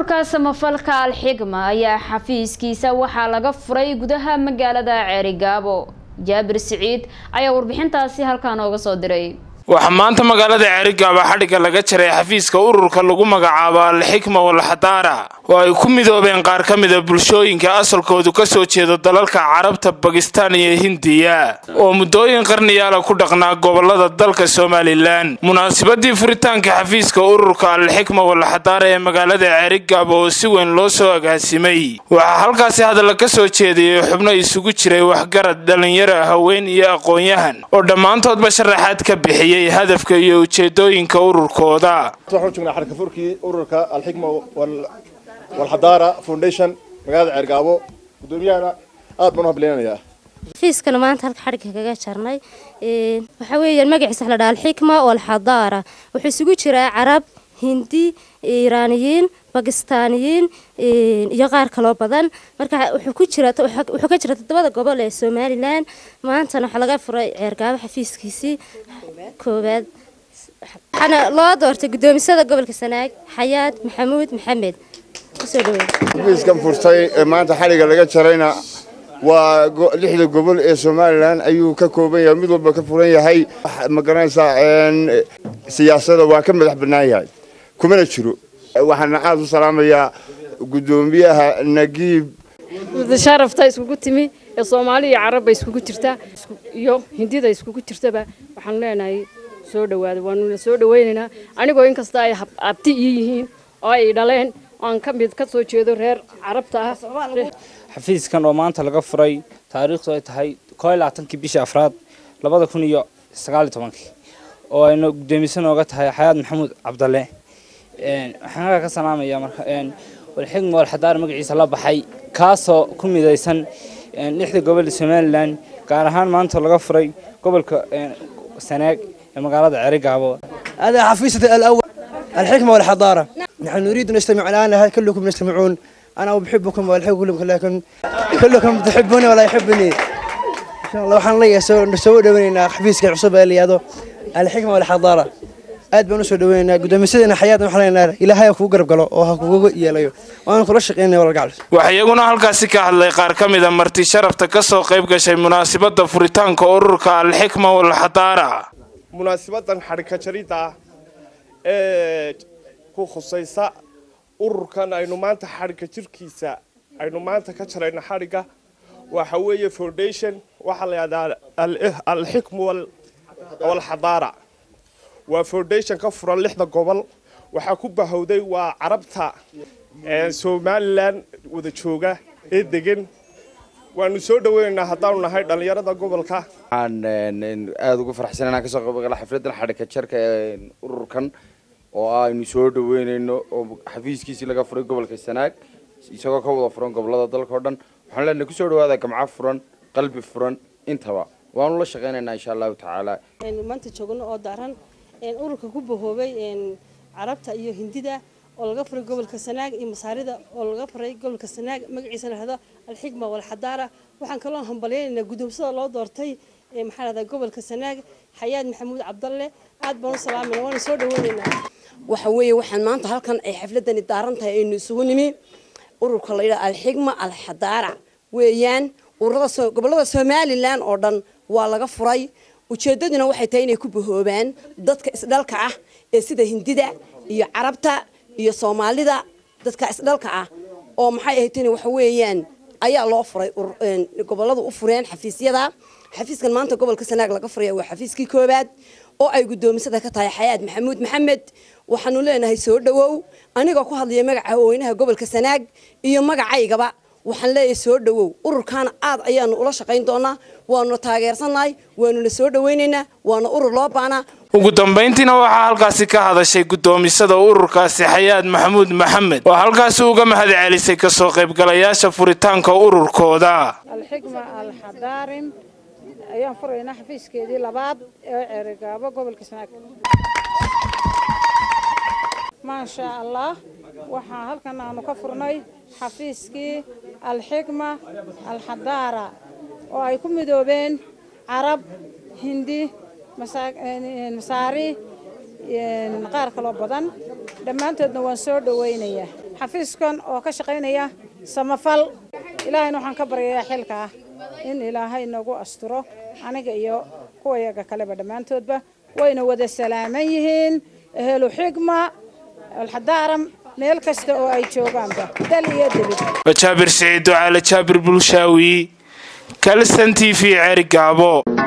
ururka samafalka alxigma ayaa xafiiskiisa waxaa laga furay gudaha magaalada ceerigaabo jaabir siciid ayaa warbixintaasi halkaa nooga soo diray waxaa maanta magaalada ceerigaaba xadhigga laga jaray xafiiska ururka lagu magacaabo alxikma walxadaara oo ay ku midoobeen qaar ka mida bulshooyinka asalkoodu ka soo jeedo dalalka carabta bakistaan iyo hindiya oo muddooyin qarniyaala ku dhaqnaa gobolada dalka somalilan munaasabadii furitaanka xafiiska ururka alxikma walxadaara ee magaalada ceerigaaba oo si weyn loo soo agaasimay waxaa halkaasi hadalla ka soo jeediyey xubno isugu jiray waxgarad dhallinyaro haween iyo aqoon-yahan oo dhammaantoodba sharaxaad ka bixiyey hadafka iyo ujeedooyinka ururkooda waxaan joognaa xarka furkii ururka alxikma walxadaara foundation magaalada ceergaabo guddoomiyahana aad baan u hableynanayaa xafiiskana maanta halka xadhigga kaga jarnay waxaa weeyaan magaciisa la dhaha alxikma walxadaara wuxuu isugu jiraa carab hindi iiraaniyiin bakistaaniyiin iyo qaar kaloo badan marka wuxuu ku jira wuxuu ka jira toddobada gobol ee somalilan maantana waxaa laga furay ceergaabo xafiiskiisii koowaad waxaana loo doortay guddoomisada gobolka sanaag xayaad maxamuud maxamed kusoo dhaweey xafiiskan furtay ee maanta xadhigga laga jarayna waa lixda gobol ee somalilan ayuu ka kooban yahay mid walba ka furan yahay ma garanaysaa siyaasada waa ka madax bannaan yahay kumana jiro waxaana aada u salaamayaa guddoomiyaha nagiib sharafta iskugu timi ee soomaali iyo carabba iskugu jirta iyo hindida iskugu jirtaba waxaanu leenahay soo dhawaada waanuna soo dhawaynaynaa anigoo inkasta ay abti ii yihiin oo ay dhaleen aan ka mid ka soo jeedo reer carabta ah xafiiskan oo maanta laga furay taariikhdu ay tahay koo iyo labaatankii bishii afraad labada kun iyo sagaal iyo tobankii oo ayna guddoomiso nooga tahay xayaad maxamuud cabdalle waxaan halkaa ka salaamayaa marka walxigma walxadaar magaciisa la baxay kaasoo ku midaysan lixda gobol somalilan gaar ahaan maanta laga furay gobolka sanaag ee magaalada ceerigaabo هذا حفيظة الأول الحكمة والحضارة نحن نريد أن نجتمع الآن هل كلكم يستمعون أنا أحبكم وأحب كلكم لكن كلكم تحبوني ولا يحبني إن شاء الله وحنا لي نسوي دوينا حفيزك عصبة اللي هذا الحكمة والحضارة aad baan usoo dhaweynaa guddoomiyasadeenna xayaadna waxaan leenahay ilaahay ha kugu garab galo oo ha kugu yeelayo waan kula shaqeynaya walgacal waxaa iyaguna halkaasi ka hadlay qaar ka mida marti sharafta ka soo qayb gashay munaasabadda furitaanka ururka alxikma walxadaara munaasabadan xadhigka jaridda ah ee ku khusaysa ururkan aynu maanta xadhigga jirkiisa aynu maanta ka jarayno xadhigga waxa weeye foundation waxaa la yidhahdaa alxikmu walxadaara waa foundation ka furan lixda gobol waxaa ku bahowday waa carabta somalilan wada jooga ee degan waanu soo dhaweynaynaa haddaanu nahay dhallinyarada gobolka waxaan aada ugu faraxsan inaan kasoo qayb gala xafladan xadhigka jarka ee ururkan oo aynu soo dhaweynayno oo xafiiskiisii laga furay gobolka sanaag isagoo ka wada furan gobolada dalka o dhan waxaan leenahay kusoo dhawaada gamco furan qalbi furan intaba waanu la shaqeynaynaa insha allahu tacaala maanta joogno oo daran ururka ku bahoobay carabta iyo hindida oo laga furay gobolka sanaag iyo masaarida oo laga furay gobolka sanaag magaciisa la hado alxikma walxadaara waxaan kaloo hambalyaynaynaa guddoomsada loo doortay maxaa lahdaa gobolka sanaag xayaad maxamuud cabdalle aad baan u salaamayna waana soo dhaweynaynaa waxa weeye waxaan maanta halkan ay xafladani daaran tahay aynu isugu nimi ururka la yidhaha alxikma alxadaara weeyaan ururada gobolada somalilan oo dhan waa laga furay ujeedaduna waxay tahay inay ku bahoobaan dadka isdhalka ah ee sida hindida iyo carabta iyo soomaalida dadka isdhalka ah oo maxay ahayd waxa weeyaan ayaa loo furay goboladu u fureen xafiisyada xafiiskan maanta gobolka sanaag laga furaya waa xafiiskii koowaad oo ay guddoomisada ka tahay xayaad maxamuud maxamed waxaanu leenahay soo dhawow anigoo ku hadlaya magaca haweynaha gobolka sanaag iyo magacaygaba waxaan leeyahay soo dhawow ururkaana aad ayaanu ula shaqayn doonaa waanuna taageersannahay waanuna soo dhawaynaynaa waana urur loo baanaa ugu dambayntiina waxaa halkaasi ka hadashay guddoomisada ururkaasi xayaad maxamuud maxamed oo halkaasi uga mahad celisay kasoo qaybgalayaasha furitaanka ururkooda alxikma alxadaarin ayaan furaynaa xafiiskeedii labaad ee ceerigaabo gobolka sanaag maasha allah waxaa halkan aanu ka furnay xafiiskii alxikma alxadaara oo ay ku midoobeen carab hindi masaari qaar kaloo badan dhammaantoodna waan soo dhawaynayaa xafiiskan oo ka shaqaynaya samafal ilaahayna waxaan ka baryayaa xilka ah in ilaahay nagu asturo aniga iyo kuwa yaga kaleba dhammaantoodba wayna wada salaaman yihiin ehelu xigma alxadaaram meel kasta oo ay joogaanba dal iyo debid jaabir siciid ducaale jaabir bulshaawi kalsan t v ceerigaabo